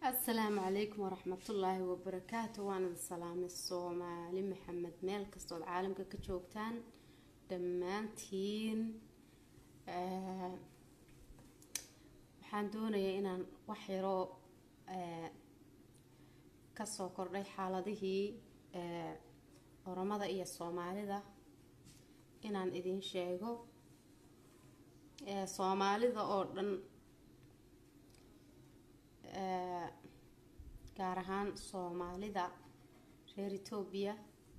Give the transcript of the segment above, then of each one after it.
asalaamu calaykum waraxmatullaahi wabarakaatu waana salaamay soomaali maxamed meel kastood caalamka ka joogtaan dhammaantiin waxaan doonayaa inaan wax yaroo kasoo kordhay xaaladihii oromada iyo soomaalida inaan idin sheego soomaalida oo dhan gaar ahaan soomaalida reer etoobiya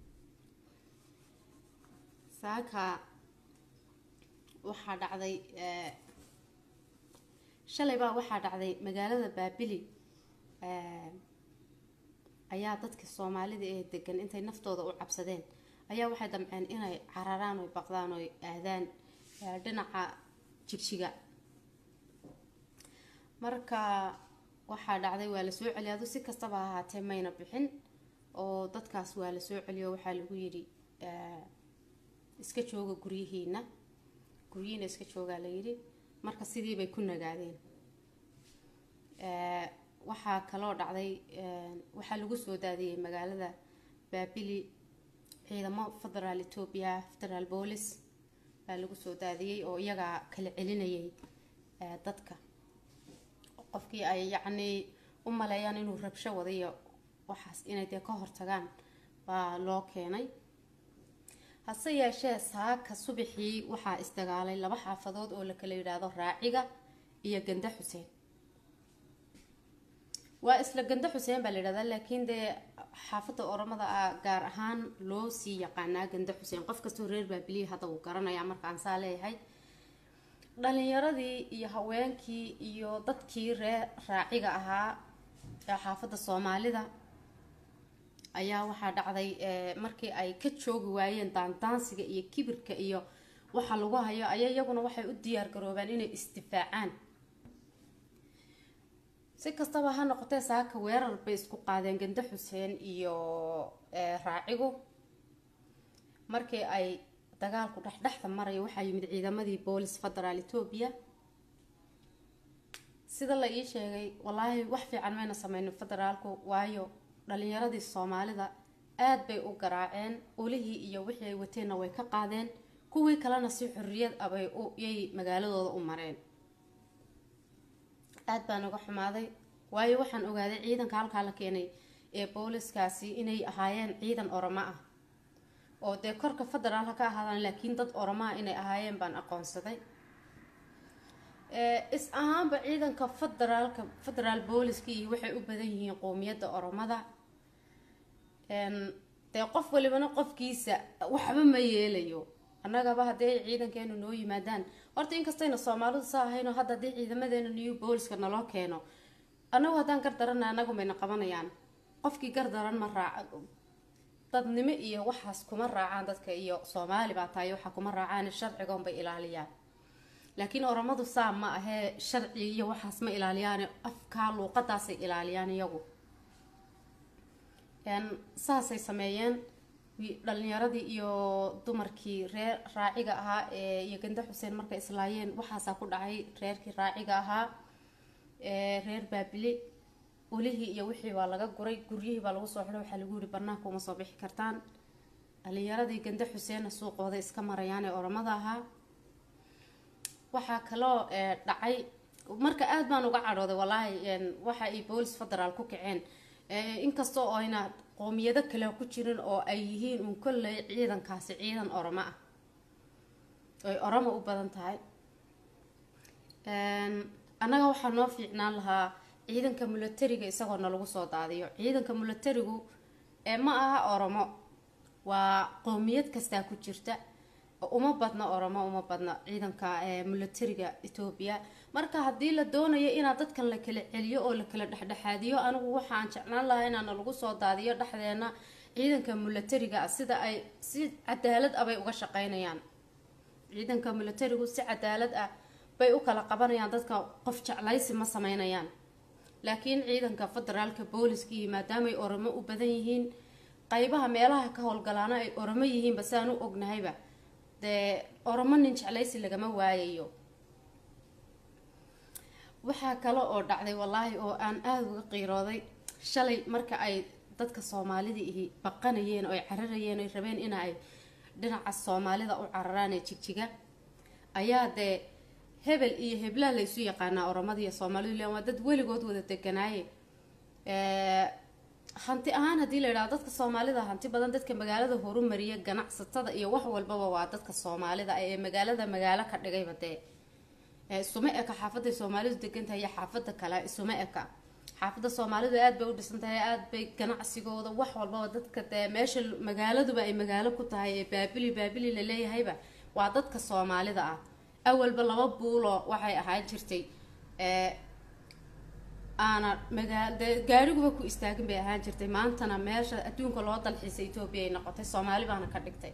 saaka waxaa dhacday shalay baa waxaa dhacday magaalada baabili ayaa dadka soomaalida ee degan intay naftooda u cabsadeen ayaa waxay damceen inay cararaan oy baqdaan oy aadaan dhinaca jigjiga marka waxaa dhacday waa lasoo celiya adu si kastaba ahaatee mayna bixin oo dadkaas waa lasoo celiyo waxaa lagu yidhi iska jooga guryihiina guryihiina iska joogaa la yidhi marka sidiibay ku nagaadeen waxaa kaloo dhacday waxaa lagu soo daadiyey magaalada baabili ciidamo federaal etoobiya federaal boolis baa lagu soo daadiyey oo iyagaa kala celinayay dadka qofkii ay yacnii u maleeyaan inuu rabsho wadayo waxaas inay dee ka hortagaan baa loo keenay hase yeeshee saaka subaxii waxaa isdagaalay laba xaafadood oo la kala yidhaahdo raaciga iyo ganda xuseen waa isla ganda xuseen baa la yidhahdaa laakiin dee xaafadda oromada ah gaar ahaan loo sii yaqaanaa ganda xuseen qof kastoo reer baabiliya hadda uu garanayaa markaan saa leeyahay dhalinyaradii iyo haweenkii iyo dadkii ree raaciga ahaa ee xaafadda soomaalida ayaa waxaa dhacday markii ay ka joogi waayeen daandaansiga iyo kibirka iyo waxa lagu hayo ayaa iyaguna waxay u diyaar garoobaan inay isdifaacaan si kastaba ha noqotee saaka weerar bay isku qaadeen ganda xuseen iyo raacigu markii ay dagaalku dhexdhexda maraya waxaa yimid ciidamadii boolis federaal etoobiya sida la ii sheegay wallaahi wax fiican mayna sameynin federaalku waayo dhalinyaradii soomaalida aada bay u garaaceen olihii iyo wixii ay wateenna way ka qaadeen kuwii kalena si xorriyad abay yay magaaladooda u mareen aada baan uga xumaaday waayo waxaan ogaaday ciidanka halkaa la keenay ee booliskaasi inay ahaayeen ciidan oromo ah oo dee korka federaalka ka ahaadaan laakiin dad oromaa inay ahaayeen baan aqoonsaday is ahaanba ciidanka federaalka federaal booliska iyo waxay u badan yihiin qowmiyadda oromada dee qof walibana qofkiisa waxba ma yeelayo annagaba haddii ay ciidankeenu noo yimaadaan horta inkastayna soomaalidu saa ahayno hadda haddii ciidamadeena new booliska naloo keeno annagu haddaan gar darana annagu mayna qabanayaan qofkii gar daran ma raaca dadnimo iyo waxaas kuma raacaan dadka iyo soomaali baa tahay waxaa kuma raacaan sharcigoon bay ilaaliyaan laakiin oromadu saa ma ahee sharci iyo waxaas ma ilaaliyaan afkaa luuqadaasay ilaaliyaan iyagu saasay sameeyeen dhalinyaradii iyo dumarkii reer raaciga ahaa ee iyo ganda xuseen markay islaayeen waxaasaa ku dhacay reerkii raaciga ahaa reer baabili olihii iyo wixii baa laga guray guryihii baa lagu soo xidhay waxaa lagu yihi banaanka uma soo bixi kartaan dhalinyaradii ganda xuseenna suuqooda iska marayaan ee oromada ahaa waxaa kaloo dhacay marka aada baan uga cadhooday wallaahi waxa ay boolis federaal ku kaceen inkastoo ayna qoomiyado kale ku jirin oo ay yihiin uun kolley ciidankaasi ciidan oromo ah oy oromo u badan tahay annaga waxaa noo fiicnaan lahaa ciidanka milatariga isagoo nalagu soo daadiyo ciidanka milatarigu ma aha oromo waa qowmiyad kastaa ku jirta uma badna oromo uma badna ciidanka milatariga etoobiya marka haddii la doonayo inaad dadkan la kala celiyo oo la kala dhexdhexaadiyo anigu waxaan jeclaan lahaa inaana lagu soo daadiyo dhexdeena ciidanka milatariga sida ay si cadaalad ah bay uga shaqeynayaan ciidanka milatarigu si cadaalad ah bay u kala qabanayaan dadka qof jeclaysi ma sameynayaan laakiin ciidanka federaalka booliskii maadaamaay oromo u badan yihiin qaybaha meelaha ka howlgalaana ay oromo yihiinba sidaan u ognahayba dee oromo nin jeclaysi lagama waayayo waxaa kale oo dhacday wallaahi oo aan aada uga qiirooday shalay marka ay dadka soomaalida ihi baqanayeen oo ay cararayeen oy rabeen ina ay dhinaca soomaalida u cararaan ee jigjiga ayaa dee hebel iyo heblaa la isu yaqaanaa oromada iyo soomaalidu ilan waa dad weligood wada deganaaye hanti ahaan haddii la yidhahdo dadka soomaalida hanti badan dadka magaalada horumariya ganacsatada iyo wax walbaba waa dadka soomaalida ee magaalada magaalo ka dhigayba dee isuma eka xaafaday soomaalidu degantahay iyo xaafada kale isuma eka xaafada soomaalidu aad bay u dhisan tahay aad bay ganacsigooda wax walbaba dadka dee meesha magaaladuba ay magaalo ku tahay ee baabili baabili laleeyahayba waa dadka soomaalida ah awalba laba buulo waxay ahaan jirtay aana magaa dee gaariguba ku istaagin bay ahaan jirtay maantana meesha adduunka loo dalxiisa etoobiya ay noqotay soomaali baana ka dhigtay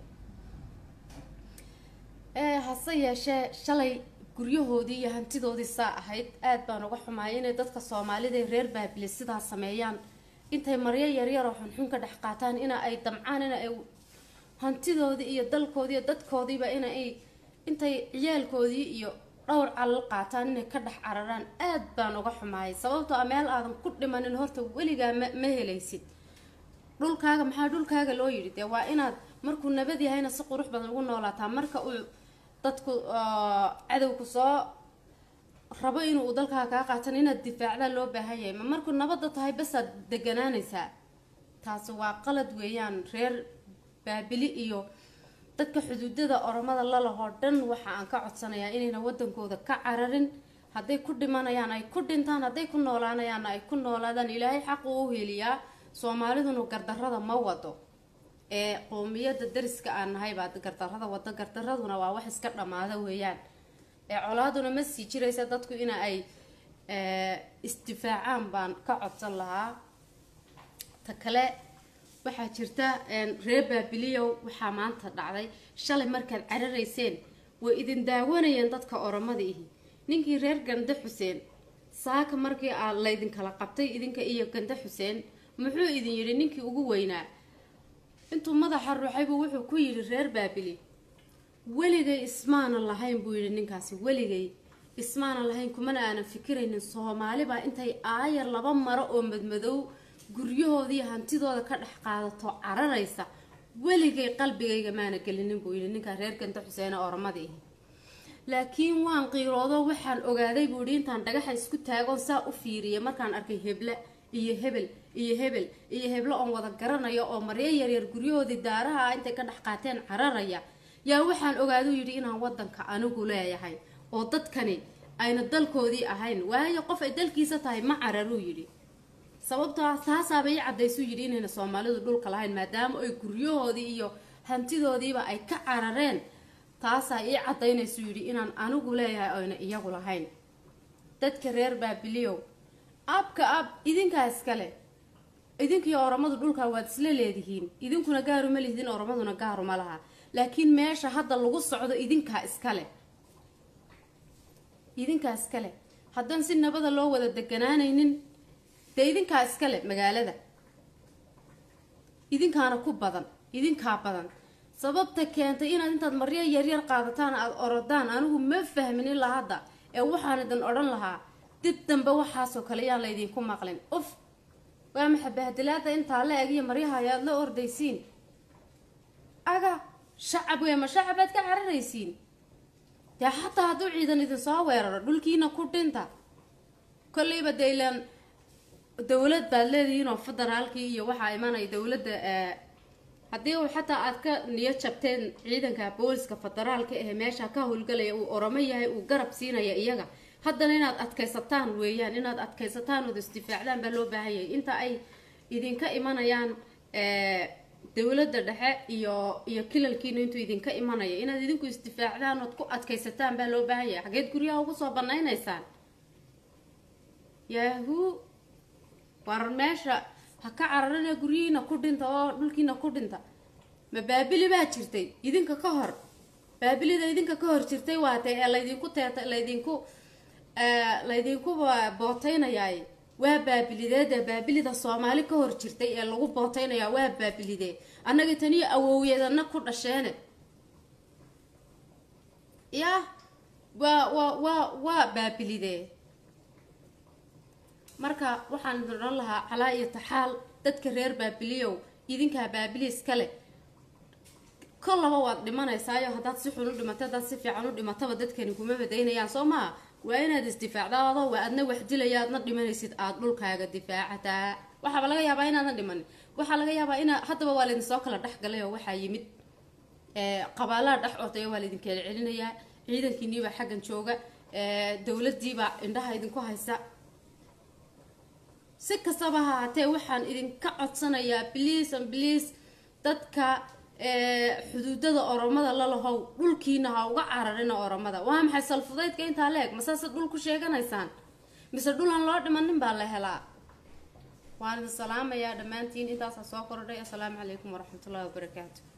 hase yeeshee shalay guryahoodii iyo hantidoodii saa ahayd aad baan uga xumaayay inay dadka soomaalida ee reer baabile sidaa sameeyaan intay maryo yaryar oo xunxun ka dhex qaataan ina ay damcaan ina ay hantidoodii iyo dalkoodii iyo dadkoodiiba ina ay intay ciyaalkoodii iyo dhowr calal qaataan inay ka dhex cararaan aad baan uga xumaayay sababtoo a meel aadan ku dhimanin horta weligaa ma ma helaysid dhulkaaga maxaa dhulkaaga loo yidhi dee waa inaad markuu nabad yahayna si qurux badan ugu noolaataa marka uu dadku cadowku soo rabo inuu dalkaaga kaa qaatan inaad difaacdaa loo baahan yahay ma markuu nabadda tahay basaad deganaanaysaa taasi waa qalad weeyaan reer baabili iyo dadka xuduudada oromada lalahoo dhan waxa aan ka codsanayaa inayna wadankooda ka cararin hadday ku dhimanayaan ay ku dhintaan hadday ku noolaanayaanna ay ku noolaadaan ilaahay xaqu u heliyaa soomaaliduna gardarada ma wado ee qowmiyada dariska aan nahay baa gardarada wado gardaraduna waa wax iska dhammaada weeyaan ee colaaduna ma sii jiraysa dadku ina ay isdifaacaan baan ka codsan lahaa ta kale waxaa jirta reer baabiliyow waxaa maanta dhacday shalay markaad cararayseen way idin daawanayeen dadka oromada ihi ninkii reer gande xuseen saaka markii aa laydinkala qabtay idinka iyo gande xuseen muxuu idin yidhi ninkii ugu weynaa intuu madaxa ruuxaybuu wuxuu ku yidhi reer baabili weligay ismaana lahayn buu yidhi ninkaasi weligay ismaana lahayn kumana aanan fikiraynin soomaalibaa intay aayar laba maro oo madmadow guryahoodii hantidooda ka dhex qaadato cararaysa weligay qalbigayga maana gelinin buu yidhi ninkaa reer ganta xuseene oromada ihi laakiin waan qiiroodo waxaan ogaaday buu yidhi intaan dhagaxa isku taagoon saa u fiiriyay markaan arkay heble iyo hebel iyo hebel iyo heblo oon wada garanayo oo maryo yaryar guryahoodii daaraha ah intay ka dhex qaateen cararaya yaa waxaan ogaaduu yidhi inaan wadanka anigu leeyahay oo dadkani ayna dalkoodii ahayn waayo qof ay dalkiisa tahay ma cararuu yidhi sababtoo ah taasaaba ii cadaysuu yidhi inayna soomaalidu dhulka lahayn maadaama ay guryahoodii iyo hantidoodiiba ay ka carareen taasaa ii cadaynaysuu yidhi inaan anigu leeyahay oyna iyagu lahayn dadka reer baabiliyow abka ab idinkaa iskale idinkiiyo oromadu dhulkaa waad isla leedihiin idinkuna gaaruma lihdin oromaduna gaaruma laha laakiin meesha hadda lagu socdo idinkaa iskale idinkaa iskale haddaan si nabada loo wada deganaanaynin dee idinkaa iskale magaalada idinkaana ku badan idinkaa badan sababta keentay inaad intaad maryo yaryar qaadataan aada orodaan anigu ma fahmin ilaa hadda ee waxaan idin odhan lahaa dib dambe waxaasoo kale yaan laydinku maqlin uf waa maxa bahdilaada intaa la egiyo maryaha ayaad la ordaysiin aga shacab wey ma shacabaad ka cararaysiin dee xataa hadduu ciidan idin soo weeraro dhulkiina ku dhinta kolleyba dee ilaan dowlad baad leedihiin oo federaalkii iyo waxaa imanaya dowladda haddii uu xataa aad ka niyo jabteen ciidanka booliska federaalka ee meesha ka howlgalaya uu oromo yahay uu garab siinaya iyaga haddana inaad adkaysataan weeyaan inaad adkaysataan ood isdifaacdaan baa loo baahan yahay inta ay idinka imanayaan dowladda dhexe iyo iyo kilalkiina intuu idinka imanaya inaad idinku isdifaacdaan ood ku adkaysataan baa loo baahan yahay xageed guryaha ugu soo banaynaysaan yahu war meesha ha ka cararina guryihiina ku dhinta oo dhulkiina ku dhinta ma baabili baa jirtay idinka ka hor baabilida idinka ka hor jirtay waatay ee laydinku teeta laydinku laydinku bootaynayaay waa baabilideeda baabilida soomaali ka hor jirtay ee lagu bootaynayaa waa baabilidee annaga taniyo awowyeedana ku dhasheene ya waa waa waa waa baabilidee marka waxaan idin odhan lahaa calaa iyo taxaal dadka reer baabiliyow idinkaa baabiliis kale kollaba waad dhimanaysaayo haddaad si xun u dhimato haddaad si fiican u dhimataba dadkani kuma badaynayaan soo maha waa inaad isdifaacdaa adoo waa adna wax dilaya aadna dhimanaysid aada dhulkaaga difaacataa waxaaba laga yaabaa inaadan dhimanin waxaa laga yaabaa ina haddaba waa laydin soo kala dhex galay oo waxaa yimid qabaalaha dhex ortaya waa laydin kala celinayaa ciidankiiniibaa xaggan jooga dowladiibaa indhaha idinku haysa si kastaba ha haatee waxaan idinka codsanayaa bliis an bliis dadka xuduudada oromada lalahow dhulkiina ha uga cararina oromada waa maxay salfudaydka intaa leeg masaase dhul ku sheeganaysaan mise dhulan loo dhimanin baa la helaa waan idin salaamayaa dhammaantiin intaasaa soo kordhay assalaamu calaykum waraxmatullahi wabarakaatu